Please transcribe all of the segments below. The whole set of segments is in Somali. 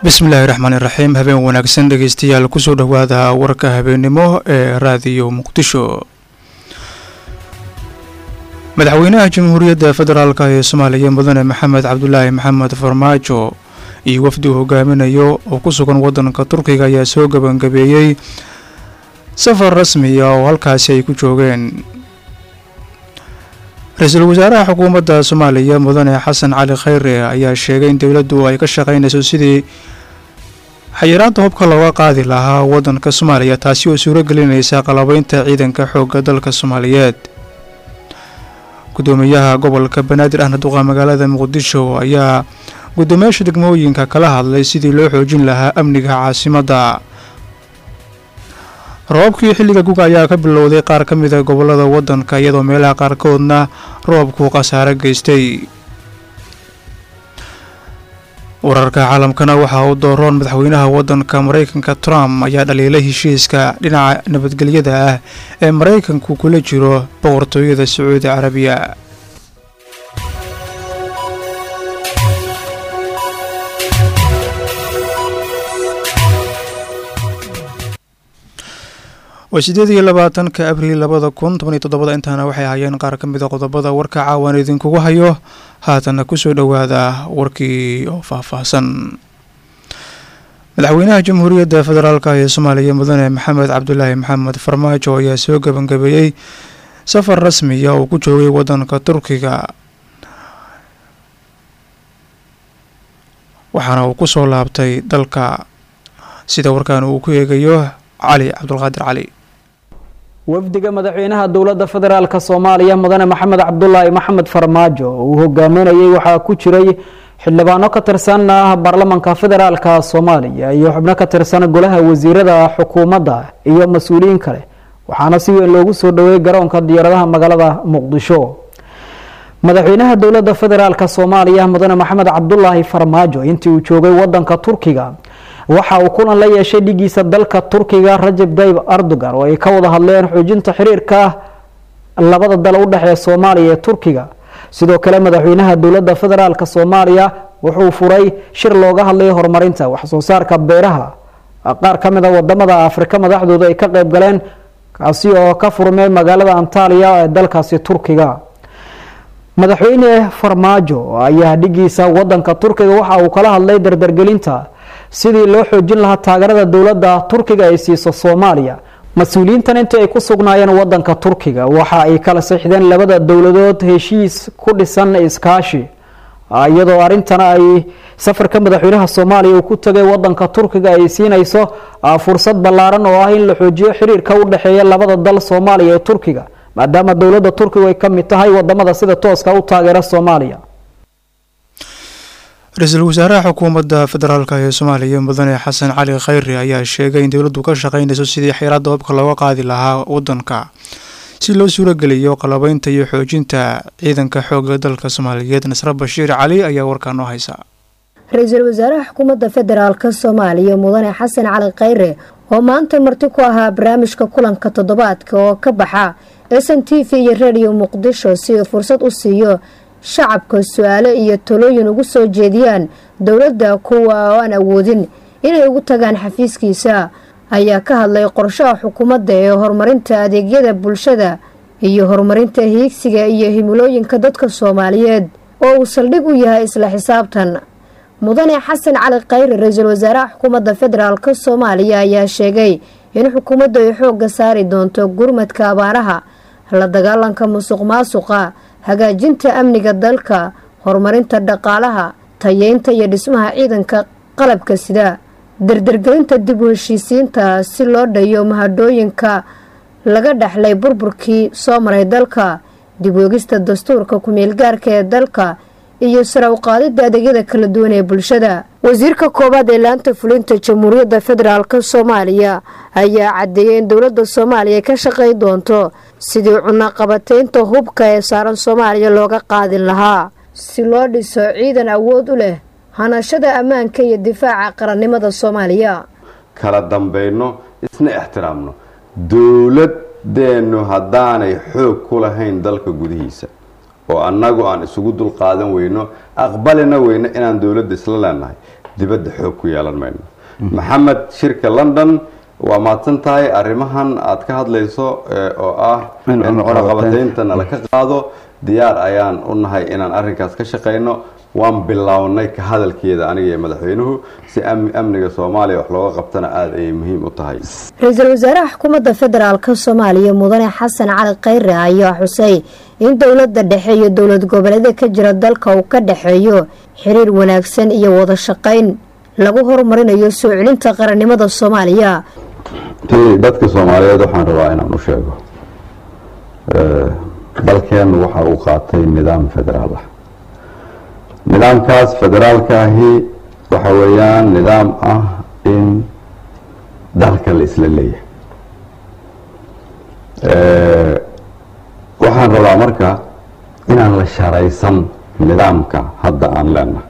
bismillaahi raxmaani raxiim habeen wanaagsan dhegeystayaal kusoo dhowaada warka habeennimo ee raadiyo muqdisho madaxweynaha jamhuuriyadda federaalk ee soomaaliya mudane maxamed cabdulaahi maxamed farmaajo iyo wafdi uu hogaaminayo oo ku sugan wadanka turkiga ayaa soo gabangabeeyey safar rasmiya oo halkaasi ay ku joogeen ra-iisul wasaaraha xukuumadda soomaaliya mudane xasan cali khayre ayaa sheegay in dowladdu ay ka shaqaynayso sidii xayiraanta hubka looga qaadi lahaa wadanka soomaaliya taasi oo suuro gelinaysa qalabeynta ciidanka xoogga dalka soomaaliyeed gudoomiyaha gobolka banaadir ahna duqa magaalada muqdisho ayaa guddoomiyaasha degmooyinka kala hadlay sidii loo xoojin lahaa amniga caasimadda roobabkii xilliga guga ayaa ka bilowday qaar ka mida gobolada wadanka iyadoo meelaha qaarkoodna roobku khasaare geystay wararka caalamkana waxaa uu dooroon madaxweynaha wadanka maraykanka trump ayaa dhaliilay heshiiska dhinaca nabadgelyada ah ee maraykanku kula jiro boqortooyada sacuudi carabiya waa sideed iyo labaatanka abriil labada kun toban iyo toddobada intaana waxay ahaayeen qaar ka mida qodobada warka caawan idinkugu hayo haatana kusoo dhowaada warkii oo faahfaahsan madaxweynaha jamhuuriyadda federaalk ee soomaaliya mudane maxamed cabdulaahi maxamed farmaajo ayaa soo gabangabeeyey safar rasmiya uu ku joogay wadanka turkiga waxaana uu kusoo laabtay dalka sida warkaan uu ku eegayo cali cabdulqaadir cali wafdiga madaxweynaha dowladda federaalk soomaaliya mudane maxamed cabdulaahi maxamed farmaajo uu hogaaminayay waxaa ku jiray xildhibaano ka tirsan baarlamanka federaalka soomaaliya iyo xubno ka tirsan golaha wasiirada xukuumadda iyo mas-uuliyiin kale waxaana si weyn loogu soo dhoweeyey garoonka diyaaradaha magaalada muqdisho madaxweynaha dowladda federaalk soomaaliya mudane maxamed cabdulaahi farmaajo intii uu joogay wadanka turkiga waxa uu kulan la yeeshay dhigiisa dalka turkiga rajab tayyib erdogan oo ay ka wada hadleen xoojinta xiriirka labada dal u dhexeeya soomaaliya ee turkiga sidoo kale madaxweynaha dowladda federaalk soomaaliya wuxuu furay shir looga hadlay horumarinta waxsoo saarka beeraha qaar ka mid a wadamada afrika madaxdooda ay ka qeyb galeen kaasi oo ka furmay magaalada antaliya ee dalkaasi turkiga madaxweyne farmaajo ayaa dhigiisa wadanka turkiga waxa uu kala hadlay dardargelinta sidii loo xoojin lahaa taageerada dowladda turkiga ay siiso soomaaliya mas-uuliyiintan intii ay ku sugnaayeen wadanka turkiga waxa ay kala saxdeen labada dowladood heshiis ku dhisan iskaashi iyadoo arintana ay safarka madaxweynaha soomaaliya uu ku tagay wadanka turkiga ay siinayso fursad ballaaran oo ah in la xoojiyo xiriirka u dhexeeya labada dal soomaaliya ee turkiga maadaama dowladda turkigu ay ka mid tahay wadamada sida tooska u taageera soomaaliya ra-iisul wasaaraha xukuumadda federaalk ee soomaaliya mudane xasan cali khayre ayaa sheegay in dowladdu ka shaqaynayso sidii xeeraadda hubka looga qaadi lahaa wadanka si loo suurageliyo qalabeynta iyo xoojinta ciidanka xoogga dalka soomaaliyeed nasre bashiir cali ayaa warkaan noo haysa ra-iisul wasaaraha xukuumadda federaalk soomaaliya mudane xasan cali khayre oo maanta marti ku ahaa barnaamijka kulanka toddobaadka oo ka baxa s n t v iyo radio muqdisho si uu fursad u siiyo shacabka su-aalo iyo talooyin ugu soo jeediyaan dowladda kuwa oo aan awoodin inay ugu tagaan xafiiskiisa ayaa ka hadlay qorshaha xukuumadda ee horumarinta adeegyada bulshada iyo horumarinta hiigsiga iyo himilooyinka dadka soomaaliyeed oo uu saldhig u yahay isla xisaabtan mudane xasan cali khayre ra-iisul wasaaraha xukuumadda federaalk soomaaliya ayaa sheegay in xukuumaddu ay xoogga saari doonto gurmadka abaaraha la dagaalanka musuq maasuqa hagaajinta amniga dalka horumarinta dhaqaalaha tayeynta iyo dhismaha ciidanka qalabka sida dardargelinta dib u heshiisiinta si loo dhayo mahadhooyinka laga dhexlay burburkii soo maray dalka dib oogista dastuurka ku-meelgaarka ee dalka iyo sare u qaadida adeegyada kala duwan ee bulshada wasiirka koowaad ee laanta fulinta jamhuuriyadda federaalk soomaaliya ayaa cadeeyay in dowladda soomaaliya ka shaqay doonto sidii cunaqabateynta hubka ee saaran soomaaliya looga qaadin lahaa si loo dhiso ciidan awood u leh hanashada ammaanka iyo difaaca qarannimada soomaaliya kala dambayno isna ixtiraamno dowladeennu haddaanay xoog ku lahayn dalka gudihiisa oo annagu aan isugu dulqaadan weyno aqbalina weyno inaan dowladda isla leenahay dibadda xoog ku yeelan mayno maxamed shirka london waa mahadsan tahay arrimahan aad ka hadlayso oo ah in cunaqabataynta nala ka qaado diyaar ayaan u nahay inaan arrinkaas ka shaqayno waan bilownay ka hadalkeeda aniga iyo madaxweynuhu si amniga soomaaliya wax looga qabtana aada ayay muhiim u tahay ra-iisul wasaaraha xukuumadda federaalk soomaaliya mudane xasan cali khayre ayaa xusay in dowladda dhexe iyo dowlad goboleeda ka jira dalka uu ka dhexeeyo xiriir wanaagsan iyo wada shaqayn lagu horumarinayo soo celinta qarannimada soomaaliya dadka soomaaliyeed waxaan rabaa inaan u sheego dalkeennu waxa uu qaatay nidaam federaal ah nidaamkaas federaalka ahi waxa weeyaan nidaam ah in dalka la isla leeyahay waxaan rabaa marka inaan la sharaysan nidaamka hadda aan leenahay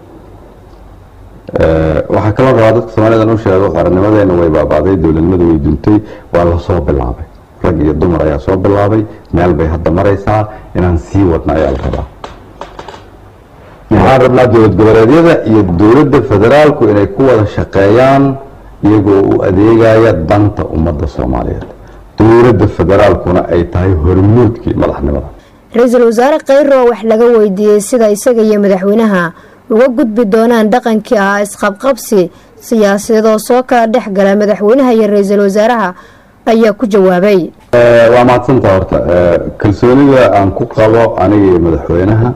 waxaa kaloo rabaa dadka soomaaliyed aan u sheego qarannimadeena way baaba'day dowladnimadu way duntay waa lasoo bilaabay rag iyo dumar ayaa soo bilaabay meel bay hadda maraysaa inaan sii wadna ayaa la rabaa waxaan rabnaa dowlad goboleedyada iyo dowladda federaalku inay ku wada shaqeeyaan iyagoo u adeegaya danta ummadda soomaaliyeed dowladda federaalkuna ay tahay hormuudkii madaxnimada ra-iisul wasaare khayre oo wax laga weydiiyey sida isaga iyo madaxweynaha uga gudbi doonaan dhaqankii ahaa isqabqabsi siyaasadeed oo soo kala dhex gala madaxweynaha iyo ra-iisul wasaaraha ayaa ku jawaabay waa mahadsantaa horta kalsoonida aan ku qabo aniga iyo madaxweynaha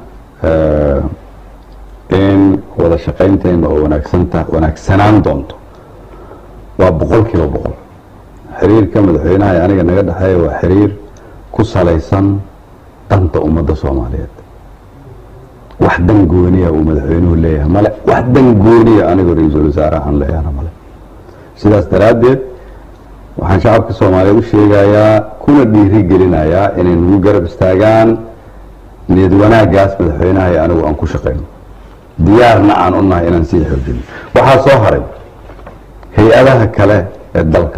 in wada shaqaynteena oo wanaagsanta wanaagsanaan doonto waa boqol kiiba boqol xiriirka madaxweynaha ee aniga naga dhexeeya waa xiriir ku salaysan danta ummadda soomaaliyeed wax dan gooniya uu madaxweynuhu leeyahay male wax dan gooniya anigoo ra-iisul wasaaraha aan leeyahana male sidaas daraaddeed waxaan shacabka soomaaliyeed u sheegayaa kuna dhiiri gelinayaa inay nagu garab istaagaan niyad wanaagaas madaxweynaha ee anigu aan ku shaqayno diyaarna aan u nahay inaan sii xoojino waxaa soo haray hay-adaha kale ee dalka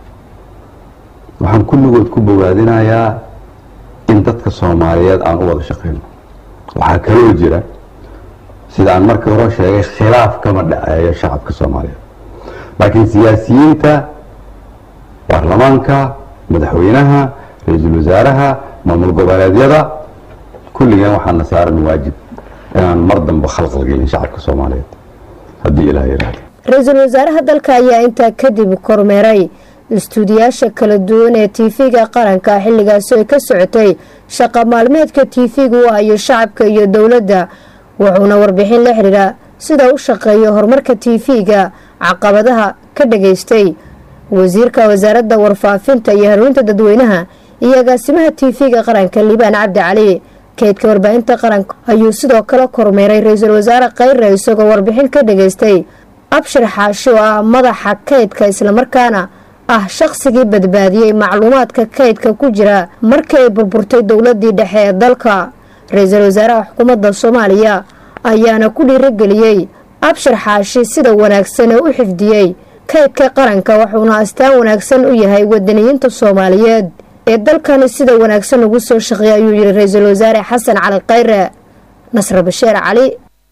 waxaan kulligood ku bogaadinayaa in dadka soomaaliyeed aan u wada shaqayno waxaa kaloo jira sida aan markii hore sheegay khilaaf kama dhaceeyo shacabka soomaaliyeed laakiin siyaasiyiinta baarlamaanka madaxweynaha ra-iisul wasaaraha maamul goboleedyada kulligeen waxaana saaran waajib inaan mar dambe khalqalgelin shacabka soomaaliyeed haddii ilaah yiraahdo ra-iisul wasaaraha dalka ayaa intaa kadib kormeeray istuudiyaasha kala duwan ee tv-ga qaranka xilligaasi ay ka socotay shaqa maalmeedka tv-ga u hayo shacabka iyo dowladda wuxuuna warbixin la xidhiira sida u shaqeeyo horumarka tv-ga caqabadaha ka dhageystay wasiirka wasaaradda warfaafinta iyo hanuunta dadweynaha iyo agaasimaha tv-ga qaranka liibaan cabdi cali kaydka warbaahinta qaranka ayuu sidoo kale kormeeray ra-iisul wasaare khayre isagoo warbixin ka dhageystay abshir xaashi oo ah madaxa kaydka islamarkaana ah shaqsigii badbaadiyey macluumaadka kaydka ku jira markii ay burburtay dowladii dhexe ee dalka ra-iisul wasaaraha xukuumadda soomaaliya ayaana ku dhiirigeliyey abshir xaashi sida wanaagsan ee u xifdiyey kaydka qaranka wuxuuna astaan wanaagsan u yahay wadaniyiinta soomaaliyeed ee dalkani sida wanaagsan ugu soo shaqeeya ayuu yihi ra-iisul wasaare xasan cali khayre nasre basheer cali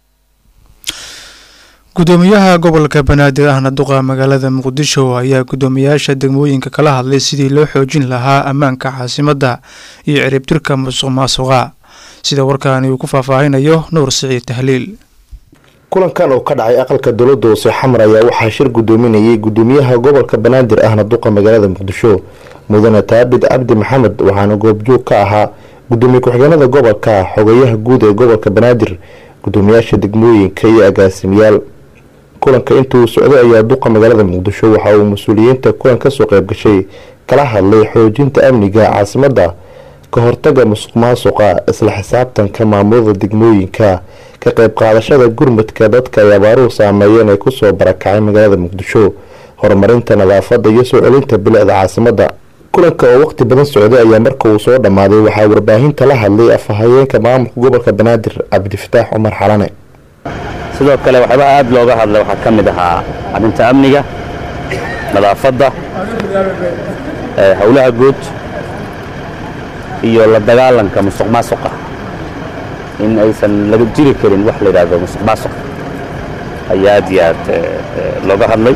gudoomiyaha gobolka banaadir ahna duqa magaalada muqdisho ayaa gudoomiyaasha degmooyinka kala hadlay sidii loo xoojin lahaa ammaanka caasimadda iyo ciribtirka musuq maasuqa sida warkaani uu ku faahfaahinayo nuur siciid tahliil kulankan oo ka dhacay aqalka dowladda hoose xamar ayaa waxaa shir gudoominayay gudoomiyaha gobolka banaadir ahna duqa magaalada muqdisho mudane taabid cabdi maxamed waxaana goobjoog ka ahaa gudoomiye ku-xigeenada gobolka xogayaha guud ee gobolka banaadir gudoomiyaasha degmooyinka iyo agaasimayaal kulanka intuu socday ayaa duqa magaalada muqdisho waxa uu mas-uuliyiinta kulan kasoo qeybgashay kala hadlay xoojinta amniga caasimadda ka hortaga musuq maasuqa isla xisaabtanka maamulada degmooyinka ka qeyb qaadashada gurmudka dadka ay abaaruhu saameeyeen ee kusoo barakacay magaalada muqdisho horumarinta nadaafada iyo soo celinta bilicda caasimadda kulanka oo waqti badan socday ayaa marka uu soo dhammaaday waxaa warbaahinta la hadlay afhayeenka maamulka gobolka banaadir cabdifataax cumar xalane sidoo kale waxyaaba aad looga hadlay waxaa ka mid ahaa arrinta amniga nadaafadda howlaha guud iyo la dagaalanka musuq maasuqa in aysan laga jiri karin wax la yidhaahdo musuq maasuq ayaa aad iyo aad looga hadlay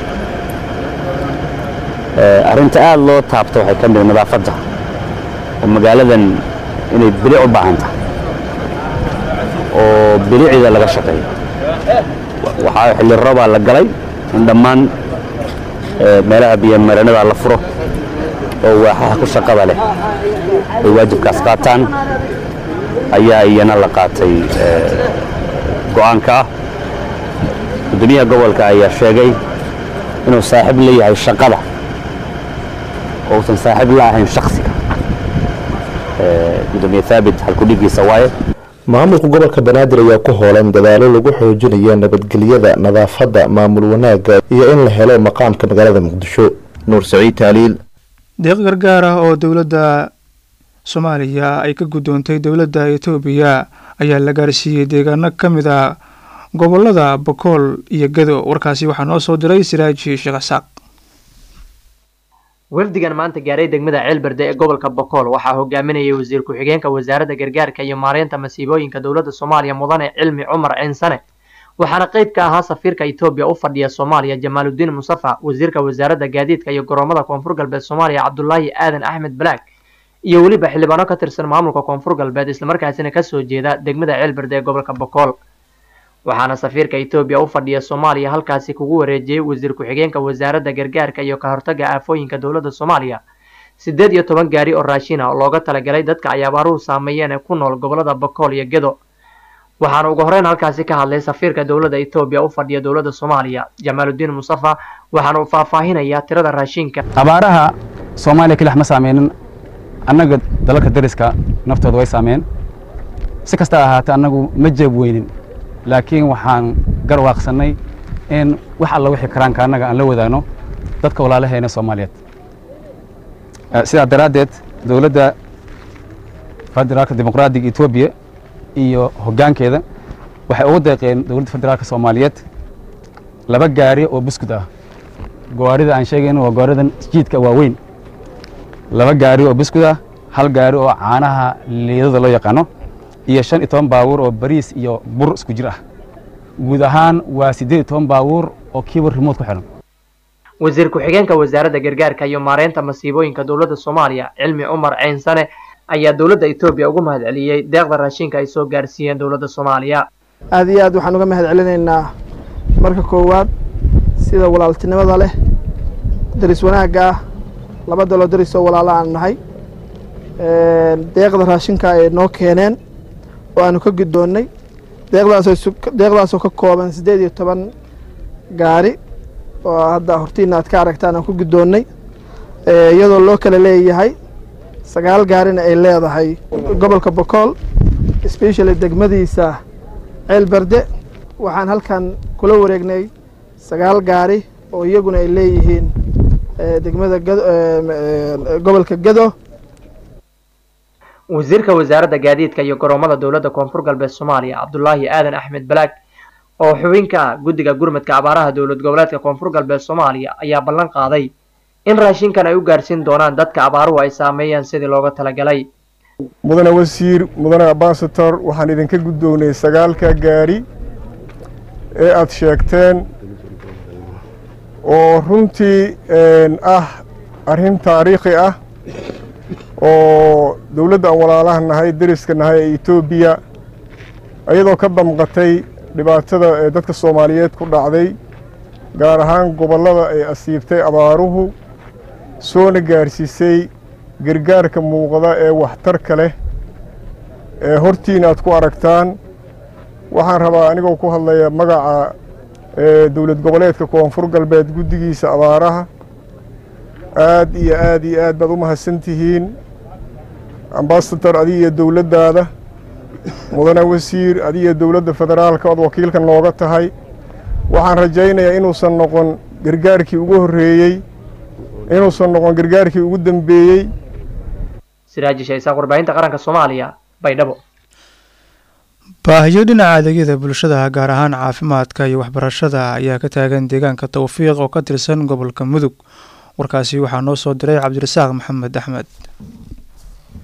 arrinta aad loo taabto waxay ka mid nadaafadda oo magaaladan inay bilic u baahan tahay oo bilicda laga shaqeeyo waxaa xilli roobaa la galay in dhammaan meelaha biyomareennada la furo oo waaxaha ku shaqada leh ay waajibkaas qaataan ayaa iyana la qaatay go'aanka ah gudoomiyaha gobolka ayaa sheegay inuu saaxiib la yahay shaqada oo uusan saaxiib la ahayn shaksiga gudoomiye haabit halkudhigiisa waaye maamulka gobolka banaadir ayaa ku hoolan dadaalo lagu xoojinayo nabadgelyada nadaafadda maamul wanaagga iyo in la helo maqaamka magaalada muqdisho nuur saciid taaliil deeq gargaar ah oo dowladda soomaaliya ay ka guddoontay dowladda etoobiya ayaa la gaarsiiyey deegaano ka mid a gobolada bakool iyo gado warkaasi waxaa noo soo diray siraaji sheekh isaaq wafdigan maanta gaaray degmada ceelberde ee gobolka bokool waxaa hogaaminayay wasiir ku-xigeenka wasaaradda gargaarka iyo maareynta masiibooyinka dowladda soomaaliya mudane cilmi cumar ciinsane waxaana qayb ka ahaa safiirka etoobiya u fadhiya soomaaliya jamaaludiin musafa wasiirka wasaaradda gaadiidka iyo garoomada koonfur galbeed soomaaliya cabdulaahi aadan axmed balaag iyo weliba xildhibaano ka tirsan maamulka koonfur galbeed islamarkaasina kasoo jeeda degmada ceelberde ee gobolka bokool waxaana safiirka etoobiya u fadhiya soomaaliya halkaasi kugu wareejiyey wasiir ku-xigeenka wasaaradda gargaarka iyo ka hortaga aafooyinka dowladda soomaaliya siddeed iyo toban gaari oo raashin ah oo looga talagalay dadka ay abaaruhu saameeyeen ee ku nool gobolada bakool iyo gedo waxaana ugu horeyn halkaasi ka hadlay safiirka dowladda etoobiya u fadhiya dowladda soomaaliya jamaaludiin musafa waxaana uu faahfaahinayaa tirada raashinka abaaraha soomaaliya keliax ma saameynin annaga dalalka dariska naftooda way saameen si kasta ahaatee annagu ma jeeb weynin laakiin waxaan garwaaqsannay in wax alla wixii karaanka annaga aan la wadaagno dadka walaalaheena soomaaliyeed sidaa daraaddeed dowladda federaalka dimuqraadiga etoobiya iyo hoggaankeeda waxay ugu deeqeen dowladda federaalka soomaaliyeed laba gaari oo buskud ah gawaarida aan sheegayno waa gawaaridan jiidka waaweyn laba gaari oo buskud ah hal gaari oo caanaha liidada loo yaqaano iyo shan iyo toban baabuur oo bariis iyo bur isku jir ah guud ahaan waa siddeed iyo toban baabuur oo kiiba rimood ku xihan wasiir ku-xigeenka wasaaradda gargaarka iyo maareynta masiibooyinka dowladda soomaaliya cilmi cumar ceynsane ayaa dowladda etoobiya ugu mahad celiyey deeqda raashinka ay soo gaarsiiyeen dowladda soomaaliya aad iyo aad waxaan uga mahad celinaynaa marka koowaad sida walaaltinimada leh daris wanaagga ah laba daloo daris oo walaalo aan nahay deeqda raashinka ay noo keeneen oo aanu ka guddoonnay deeqdaasoo ka kooban siddeed iyo toban gaari oo hadda hortiina aad ka aragtaan aan ku guddoonnay iyadoo loo kala leeyahay sagaal gaarina ay leedahay gobolka bokool specially degmadiisa ceelberde waxaan halkan kula wareegnay sagaal gaari oo iyaguna ay leeyihiin degmada gobolka gado wasiirka wasaaradda gaadiidka iyo garoomada dowladda koonfur galbeed soomaaliya cabdulaahi aadan axmed balaag oo xubin ka ah guddiga gurmadka abaaraha dowlad goboleedka koonfur galbeed soomaaliya ayaa ballan qaaday in raashinkan ay u gaarsiin doonaan dadka abaaruhu ay saameeyeen sidii looga talagalay mudane wasiir mudane ambasator waxaan idinka guddoonay sagaalka gaari ee aad sheegteen oo runtii ah arrin taariikhi ah oo dowladda aan walaalaha nahay deriska nahay ee etoobiya iyadoo ka damqatay dhibaatada ee dadka soomaaliyeed ku dhacday gaar ahaan gobollada ay asiibtay abaaruhu soona gaarsiisay gargaarka muuqda ee waxtarka leh ee hortiina aad ku aragtaan waxaan rabaa anigoo ku hadlaya magaca dowlad goboleedka koonfur galbeed guddigiisa abaaraha aad iyo aad iyo aad baad u mahadsan tihiin ambasador adiga iyo dowladdaada mudane wasiir adiga iyo dowladda federaalka ood wakiilka nooga tahay waxaan rajaynayaa inuusan noqon gargaarkii ugu horreeyey inuusan noqon gargaarkii ugu dambeeyey siraaji shaysaaq warbaahinta qaranka soomaaliya baydhabo baahiyo dhinaca adeegyada bulshada gaar ahaan caafimaadka iyo waxbarashada ayaa ka taagan deegaanka towfiiq oo ka tirsan gobolka mudug warkaasi waxaa noo soo diray cabdirasaaq maxamed axmed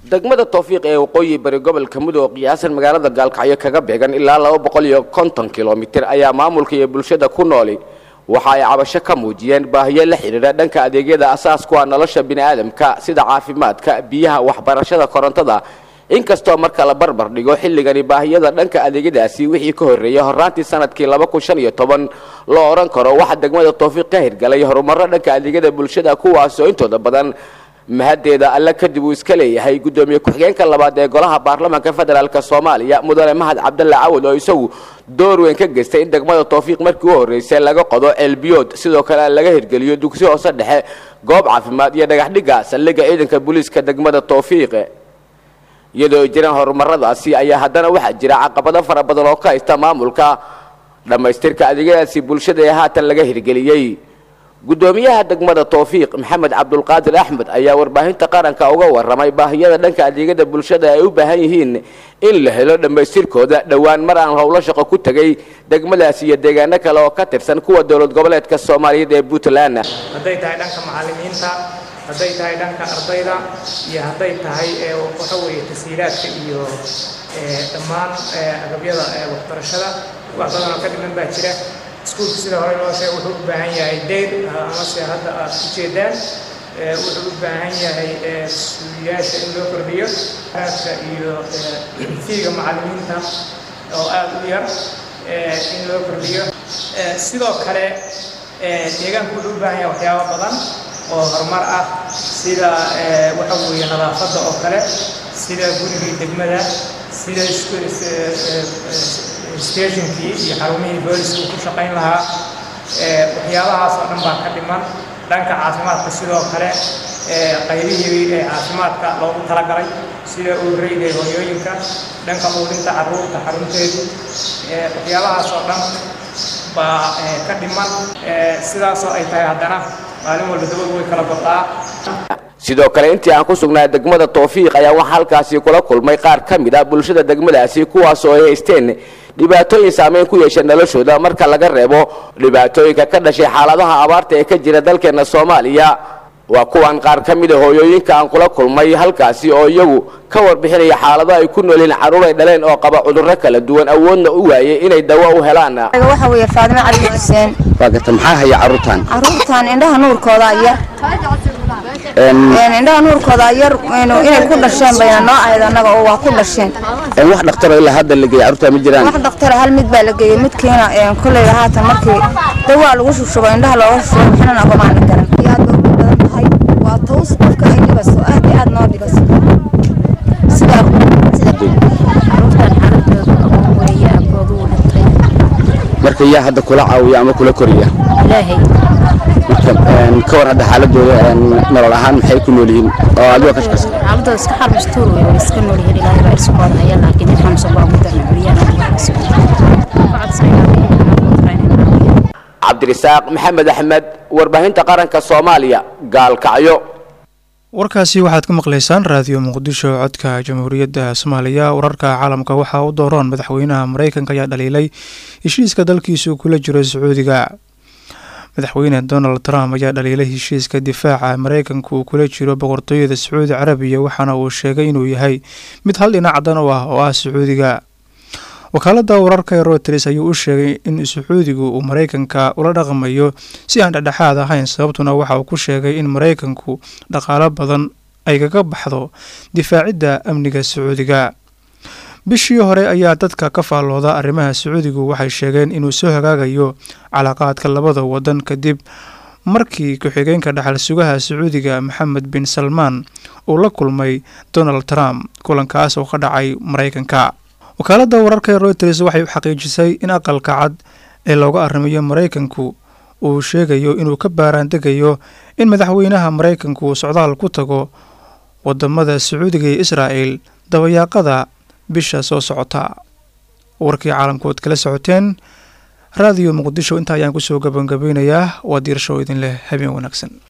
degmada towfiiq ee waqooyi bari gobolka mudug qiyaasan magaalada gaalkacyo kaga beegan ilaa laba boqol iyo konton kilomitir ayaa maamulka iyo bulshada ku nooli waxa ay cabasho ka muujiyeen baahiyo la xidhiidha dhanka adeegyada asaasku ah nolosha bini'aadamka sida caafimaadka biyaha waxbarashada korontada inkastoo marka la barbar dhigo xilligani baahiyada dhanka adeegyadaasi wixii ka horreeyay horraantii sanadkii laba kun shan iyo toban loo odhan karo waxaa degmada towfiiq ka hirgalay horumarro dhanka adeegyada bulshada kuwaas oo intooda badan mahaddeeda alle kadib uu iska leeyahay guddoomiye ku-xigeenka labaad ee golaha baarlamaanka federaalk soomaaliya mudane mahad cabdalle cawad oo isagu door weyn ka geystay in degmada towfiiq markii u horreysay laga qodo ceelbiyood sidoo kale laga hirgeliyo dugsi hoose dhexe goob caafimaad iyo dhagaxdhigga saldhigga ciidanka booliiska degmada towfiiq iyadoo ay jiraan horumaradaasi ayaa haddana waxaa jira caqabado fara badan oo ka haysta maamulka dhammaystirka adeegyadaasi bulshada ee haatan laga hirgeliyey guddoomiyaha degmada towfiiq maxamed cabdulqaadir axmed ayaa warbaahinta qaranka uga waramay baahiyada dhanka adeegyada bulshada ay u baahan yihiin in la helo dhammaystirkooda dhowaan mar aan howlo shaqo ku tegay degmadaasi iyo deegaano kale oo ka tirsan kuwa dowlad goboleedka soomaaliyeed ee puntland hadday tahay dhanka macallimiinta hadday tahay dhanka ardayda iyo hadday tahay waxa weeye tasiilaadka iyo dhammaan agabyada waxbarashada wax badan oo ka dhiman baa jira iskuulka sida hore loo sheegay wuxuu u baahan yahay deyr amase hadda aad u jeedaan wuxuu u baahan yahay suuliyaasha in loo kordhiyo aadka iyo fiiga macallimiinta oo aad u yar in loo kordhiyo sidoo kale deegaanku wuxuu u baahan yahay waxyaabo badan oo horumar ah sida waxa weeye nadaafadda oo kale sida gurigii degmada sida stationkii iyo xarumihii booliska uu ku shaqayn lahaa waxyaabahaas oo dhan baa ka dhiman dhanka caafimaadka sidoo kale qaybihii ee caafimaadka loogu talagalay sida uureyda ee hooyooyinka dhanka quudinta carruurta xarunteedu waxyaabahaas oo dhan baa ka dhiman sidaasoo ay tahay haddana maalin walba dabadu way kala godaa sidoo kale intii aan ku sugnaa degmada towfiiq ayaa waxaa halkaasi kula kulmay qaar ka mid ah bulshada degmadaasi kuwaas oo ay haysteen dhibaatooyin saameyn ku yeesha noloshooda marka laga reebo dhibaatooyinka ka dhashay xaaladaha abaarta ee ka jira dalkeena soomaaliya waa kuwan qaar ka mid a hooyooyinka aan kula kulmay halkaasi oo iyagu ka warbixinaya xaalado ay ku noolyihiin carruur ay dhaleen oo qaba cudurro kala duwan awoodna u waayay inay dawo u helaan waxa weeye faadimo cali xuseen waa garta maxaa haya carruurtan carruurtan indhaha nuurkooda yar indhaha nuurkooda yar inay ku dhasheen bayna noo ahayd annaga oo waa ku dhasheen wax dhaktaro ilaa hadda la geeyay carruurta ma jiraan wax dhaktara hal mid baa la geeyey midkiina kolleyda haatan markii dawaa lagu shushubo indhaha looga shushubo maxnana ogamaana garan iyo aad bay ugu badan tahay waa taws qofka ay dhibaso aad iyo aad noo dhibaso sidaa marka yaa hadda kula caawiya ama kula koriya ilaahay marka ka war hadda xaaladooda nolol ahaan maxay ku nool yihiin oo adiga ka shaqaysa xaaladooda iska xarbistuur wey way iska nool yihiin ilaahay baa irsukooda haya laakiin in xanuunsan baa ugu darna cabdirisaaq maxamed axmed warbaahinta qaranka soomaaliya gaalkacyo warkaasi waxaad ka maqlaysaan raadiyo muqdisho codka jamhuuriyadda soomaaliya wararka caalamka waxaa u dooroon madaxweynaha mareykanka ayaa dhaliilay heshiiska dalkiisu kula jiro sacuudiga madaxweyne donald trump ayaa dhaliilay heshiiska difaaca mareykanka uu kula jiro boqortooyada sacuudi carabiya waxaana uu sheegay inuu yahay mid hal dhinac dan u ah oo ah sacuudiga wakaalada wararka ee routers ayuu u sheegay in sacuudigu uu mareykanka ula dhaqmayo si aan dhexdhexaad ahayn sababtuna waxa uu ku sheegay in mareykanku dhaqaalo badan ay kaga baxdo difaacidda amniga sacuudiga bishii hore ayaa dadka ka faallooda arrimaha sacuudigu waxay sheegeen inuu soo hagaagayo calaaqaadka labada wadan kadib markii ku-xigeenka dhaxal sugaha sacuudiga maxamed bin salmaan uu la kulmay donald trump kulankaas oo ka dhacay mareykanka wakaalada wararka ee routers waxay xaqiijisay in aqalka cad ee looga arrimayo mareykanku uu sheegayo inuu ka baaraandegayo in madaxweynaha mareykanku uu socdaal ku tago wadamada sacuudiga iyo israa'el dabayaaqada bisha soo socota warkii caalamkood kala socoteen raadiyo muqdisho intaa ayaan kusoo gabangabeynayaa waa diirshow idin leh habeen wanaagsan